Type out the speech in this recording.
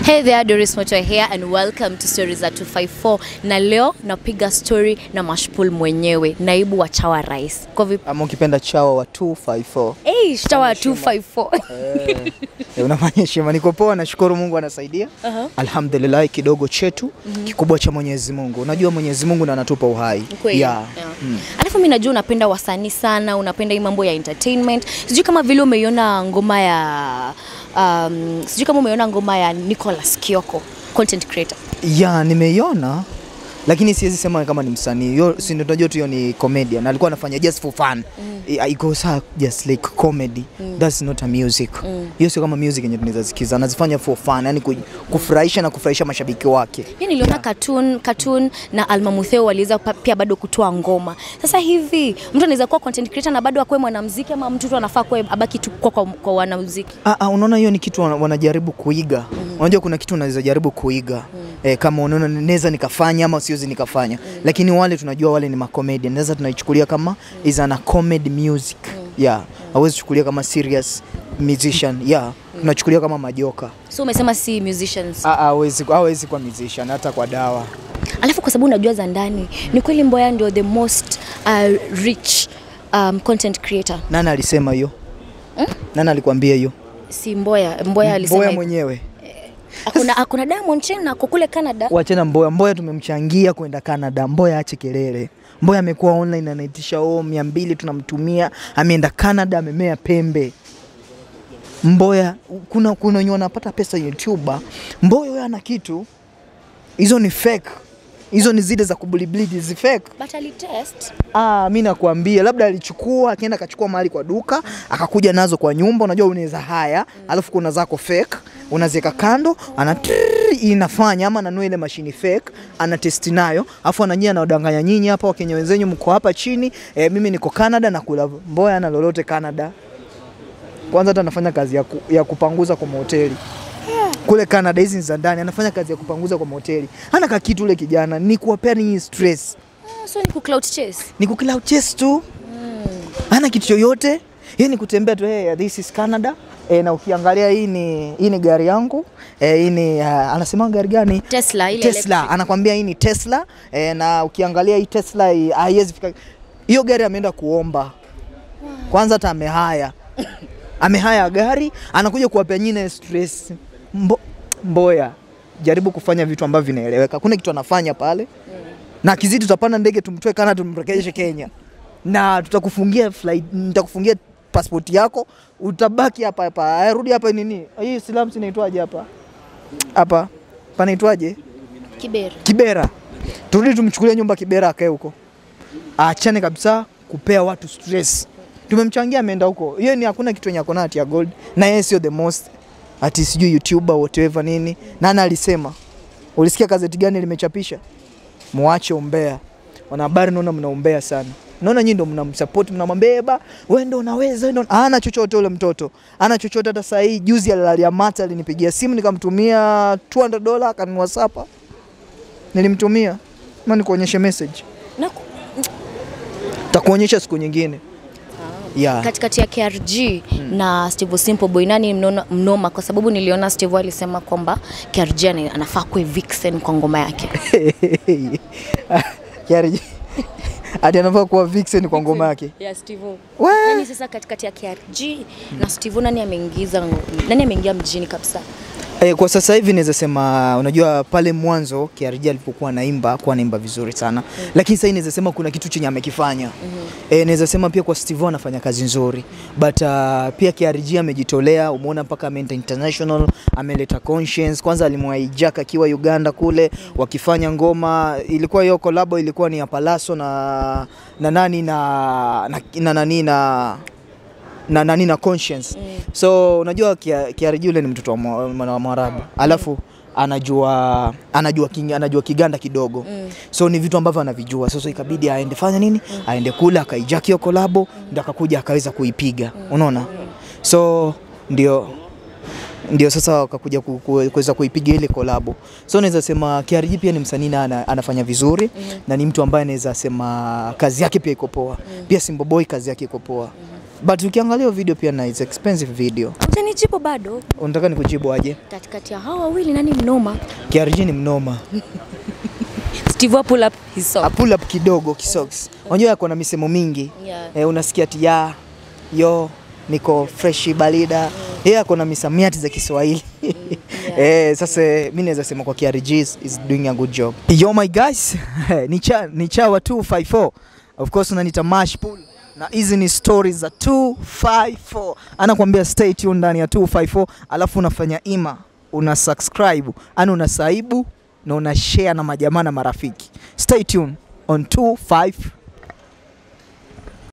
Hey there, Doris Moto here and welcome to Stories za 254. Na leo napiga story na Mashpul mwenyewe, naibu wa chawa rais. Kwa vipi? ama ukipenda chawa wa 254 Hey, chawa 254. eh, eh, unafanya heshima. Niko poa, nashukuru Mungu anasaidia. Aha. Alhamdulillah, kidogo chetu kikubwa cha Mwenyezi Mungu. Unajua Mwenyezi Mungu ndo anatupa uhai. Kweli. Yeah. Yeah. Alafu mimi najua unapenda wasanii sana, unapenda hii mambo ya entertainment. Sijui kama vile umeiona ngoma ya um, sijui kama umeiona ngoma ya Nicholas Kioko, content creator. Ya, nimeiona lakini siwezi sema kama ni msanii. Hiyo si ndio tunajua tu hiyo ni comedian. Alikuwa anafanya just for fun. I- It goes out just like comedy. That's not a music. Hiyo sio kama music yenye tunaweza sikiza. Anazifanya for fun, yani ku- kufurahisha na kufurahisha mashabiki wake. Pia niliona cartoon, cartoon na Alma Mutheo waliweza pa- pia bado kutoa ngoma. Sasa hivi mtu anaweza kuwa content creator na bado akuwe mwanamuziki ama mtu tu anafaa kuwa abaki tu kwa, kwa, kwa wanamuziki. Ah, ah, unaona hiyo ni kitu wana- wanajaribu kuiga. Unajua kuna kitu unaweza jaribu kuiga eh, kama unaona naweza nikafanya ama siwezi nikafanya, lakini wale tunajua wale ni macomedian, naweza tunaichukulia kama is an a comedy music yeah, hawezi chukulia kama serious musician yeah, tunachukulia kama majoka. So umesema si musicians. Ah, ah, hawezi hawezi kwa musician hata kwa dawa. Alafu kwa sababu unajua za ndani, ni kweli Mboya ndio the most uh, rich um, content creator. Nani alisema hiyo? Nani alikwambia hiyo? Si Mboya, Mboya alisema Mboya hivyo. mwenyewe. Hakuna hakuna Diamond Chain ako kule Canada. Wachana Mboya. Mboya tumemchangia kwenda Canada. Mboya ache kelele. Mboya amekuwa online anaitisha oo mia mbili tunamtumia, ameenda Canada, amemea pembe. Mboya kuna kuna wenye wanapata pesa YouTuber. Mboya wewe ana kitu, hizo ni fake, hizo ni zile za kubliblidi, zi fake. But alitest. Ah, mi nakwambia labda alichukua akaenda akachukua mahali kwa duka akakuja nazo kwa nyumba. Unajua unaweza haya, alafu kuna zako fake unaziweka kando, ana trrrr, inafanya ama ananua ile mashini fake ana testi nayo, alafu ananyia anawadanganya nyinyi hapa Wakenya wenzenyu mko hapa chini e, mimi niko Canada na kula Mboya na lolote Canada. Kwanza hata anafanya kazi ya, ku, ya kupanguza kwa mahoteli kule Canada, hizi ni za ndani, anafanya kazi ya kupanguza kwa mahoteli. Ana kakitu ule kijana ni kuwapea ninyi stress Ah, so ni ku clout chase. ni kukila chest tu hana kitu chochote yeye ni kutembea tu hey, this is Canada e, na ukiangalia hii ni hii ni gari yangu e, hii ni uh, anasema gari gani Tesla ile Tesla anakwambia hii ni Tesla e, na ukiangalia hii Tesla hii haiwezi fika hiyo gari ameenda kuomba kwanza hata amehaya amehaya gari anakuja kuwapea nyine stress Mbo, mboya jaribu kufanya vitu ambavyo vinaeleweka kuna kitu anafanya pale na akizidi tutapanda ndege tumtoe Canada tumrejeshe Kenya na tutakufungia flight, nitakufungia passport yako utabaki hapa hapa. Aya, Rudi hapa nini hii slums inaitwaje hapa hapa panaitwaje? Kibera. Kibera. Turudi tumchukulie nyumba Kibera akae huko, aachane kabisa kupea watu stress. Tumemchangia ameenda huko, hiyo ni hakuna kitu yenye akona ati ya gold, na yeye sio the most ati sijui YouTuber whatever nini. Nani alisema? Ulisikia gazeti gani limechapisha? Muache umbea. Wanahabari naona mnaumbea sana. Naona nyinyi ndo mnamsupport, mnamwambia wewe ndo unaweza, wewe ndo hana chochote ule mtoto. Hana chochote hata saa hii juzi alilalia mata alinipigia simu nikamtumia 200 dola akanunua sapa. Nilimtumia. Na nikuonyeshe message. Na ku- Takuonyesha siku nyingine. Yeah. katikati ya KRG na Steve Simple Boy nani mnona, mnoma kwa sababu niliona Steve alisema kwamba KRG ana- anafaa kuwe vixen kwa ngoma yake. Kiari. Ati anafaa kuwa vixen kwa ngoma yake. Ya Steve. We. Nani sasa katikati ya KRG na Steve nani ameingiza nani ameingia mjini kabisa? E, kwa sasa hivi naweza sema unajua pale mwanzo KRG alipokuwa naimba kuwa naimba vizuri sana mm. Lakini sasa naweza sema kuna kitu chenye amekifanya mm -hmm. E, naweza sema pia kwa Steve anafanya kazi nzuri but uh, pia KRG amejitolea, umeona mpaka ameenda international, ameleta conscience. Kwanza alimwaijaka akiwa Uganda kule wakifanya ngoma, ilikuwa hiyo collab ilikuwa ni ya Palaso na na nani na na, na, nani na na nani na conscience mm. so unajua Kia- KRG yule ni mtoto wa mwa- wa Mwarabu alafu anajua anajua king, anajua Kiganda kidogo mm. so ni vitu ambavyo anavijua sasa ikabidi aende fanya nini mm. aende kule akaijaki hiyo kolabo ndio akakuja akaweza kuipiga unaona so ndio ndio sasa wakakuja ku- ku- kuweza kuipiga ile kolabo. So naweza sema KRG pia ni msanii na ana, anafanya vizuri mm -hmm. na ni mtu ambaye naweza sema kazi yake pia iko poa mm -hmm. pia Simba Boy kazi yake iko poa mm -hmm. but ukiangalia hiyo video pia na it's expensive video Hujanijibu bado. unataka nikujibu aje Katikati ya hawa wawili nani mnoma? KRG ni mnoma Steve pull up his song. A pull up kidogo kisoks unajua yako na misemo mingi Yeah. eh, unasikia ati ya yo niko freshi balida yeye ako na misamiati za Kiswahili eh, sasa mi naweza sema kwa KRG is is doing a good job. Yo my guys, ni cha ni chawa 254 of course unanita mash pull na hizi ni stories za 254 anakuambia stay tuned ndani ya 254 alafu unafanya ima una subscribe ani unasaibu na una share na majamaa na marafiki stay tuned on 254